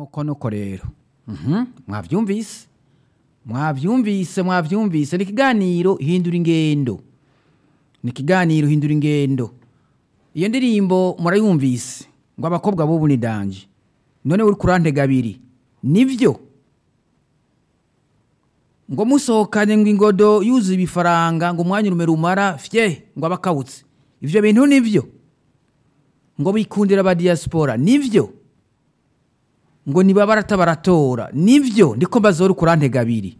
nuko nuko rero Mhm, mwavyumvise mwavyumvise mwavyumvise ni ikiganiro hindura ingendo ni ikiganiro hindura ingendo iyo ndirimbo murayumvise ngo abakobwa b'ubu ni danje none uri kurantega abiri nivyo ngo musohokane ngo ingodo yuzuye ibifaranga ngo umwanya urume rumara fye ngo abakawutse ivyo bintu nivyo ngo bikundira aba diaspora nivyo ngo niba barata baratora nivyo ndiko mbazora kurantega abiri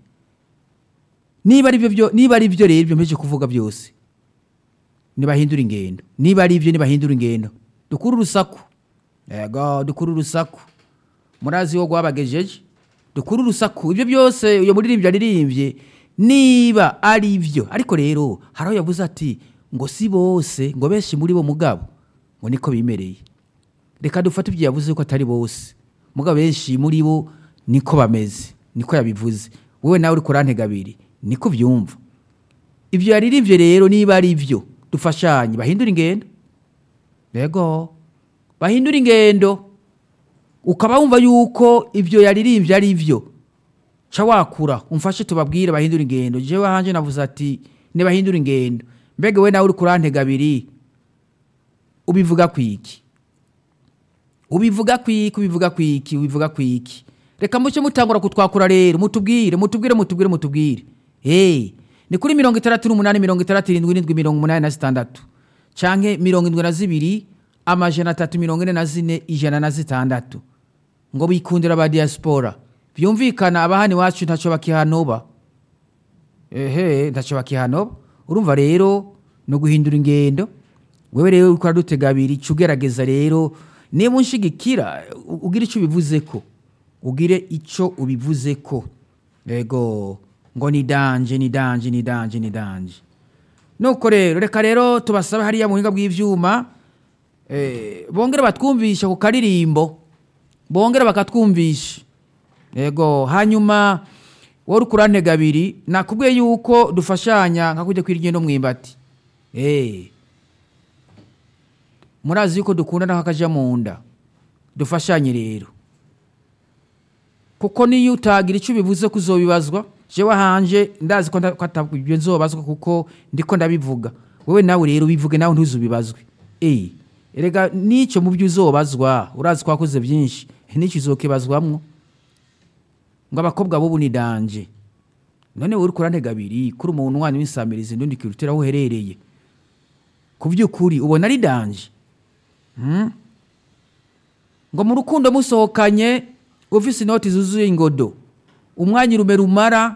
niba ari byo niba ari byo rero ibyo mpeje kuvuga byose nibahindura ingendo niba ari byo nibahindura ingendo dukura urusaku yego dukura urusaku murazi wo gwabagejeje dukura urusaku ibyo byose uyo muririmbyi aririmbye niba ari byo ariko rero hari aho yavuze ati ngo si bose ngo benshi muri bo mugabo ngo niko bimereye reka dufate ibyo yavuze ko atari bose mugabo benshi muri bo niko bameze niko yabivuze wowe nawe uri kurantega abiri niko byumva ibyo yaririmbye rero niba ari byo dufashanye bahindura ingendo yego bahindura ingendo ukaba wumva yuko ibyo yaririmbye ari byo ca wakura umfashe tubabwire bahindura ingendo jewe hanje navuze ati nibahindura ingendo mbega we nawe uri kurantega abiri ubivuga kwiki ubivuga kwiki ubivuga kwiki ubivuga kwiki reka muce mutangura kutwakura rero mutubwire mutubwire mutubwire mutubwire hey ni kuri mirongo itandatu n'umunani mirongo itandatu irindwi irindwi mirongo umunani na zitandatu canke mirongo indwi na zibiri amajana atatu mirongo ine na zine ijana na zitandatu ngo bikundira aba diaspora byumvikana abahani wacu ntaco bakihanoba ehe ntaco bakihanoba urumva rero no guhindura ingendo wewe rero uriko uradutega abiri ca ugerageza rero niba unshigikira u- ugire ico ubivuzeko ugire ico ubivuzeko yego ngo ni danje ni danje ni danje ni danje nuko rero reka rero tubasabe hariya mu buhinga bw'ivyuma eh, bongere batwumvisha ku karirimbo bongere bakatwumvisha yego hanyuma wowe uri kurantega abiri nakubwiye yuko dufashanya nka kujya kwirya no mwimbati eh murazi yuko dukundana nk'akaja mu nda dufashanye rero kuko niyo utagira icyo ubivuze ko uzobibazwa jewe hanje ndazi ko nda- ko ata- ibyo nzobazwa kuko ndiko ndabivuga wewe nawe rero ubivuge nawe ntuzubibazwe eh erega nico mu byo uzobazwa urazi ko wakoze byinshi nico uzokibazwamwo ngo abakobwa bobu ni danje none wowe uri kurantega abiri kuri umuntu wanyu w'insamirizi ndundi kirutera aho uherereye ku by'ukuri ubona ari danje Hmm? ngo mu rukundo musohokanye ufise inoti zuzuye ingodo umwanya urume rumara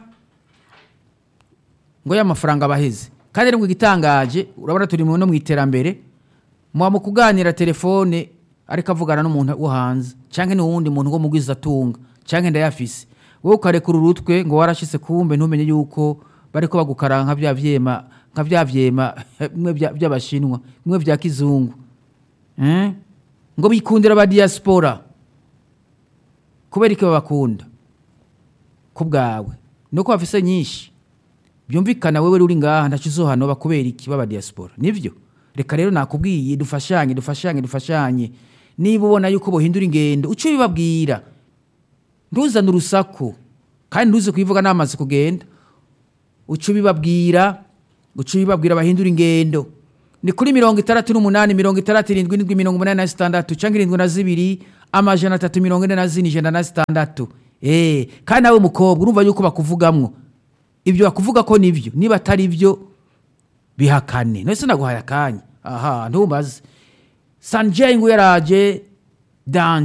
ngo y'amafaranga abaheze kandi rero ngo igitangaje urabona turi mu- no mu iterambere muba mu kuganira telefone ariko avugana n'umuntu wo hanze cyangwa n'uwundi muntu wo mugwiza atunga cyangwa ndayafise wowe ukarekura urutwe ngo warashise kumbe ntumenye yuko bariko bagukara nka bya vyema nka bya vyema bimwe bya- by'abashinwa bimwe bya kizungu Eh? ngo bikundira aba diaspora kubera iki babakunda ku bwawe nuko bafise nyinshi byumvikana wewe uri ngaha ntaco uzohanoba kubera iki baba diaspora nivyo reka rero nakubwiye dufashanye dufashanye dufashanye niba ubona yuko bohindura ingendo uco ubibabwira ntuzane urusaku kandi ntuze kubivuga n'amazi kugenda uca ubibabwira uca ubibabwira bahindura ingendo ni kuri mirongo itandatu n'umunani mirongo itandatu irindwi irindwi mirongo umunani na zitandatu cyangwa irindwi na zibiri amajana atatu mirongo ine na zine ijana na zitandatu Eh, kandi nawe mukobwa urumva yuko bakuvugamwo ibyo bakuvuga ko nibyo niba atari byo bihakane none se naguhaye akanya aha ntumbaze sanjay ngo yaraje danje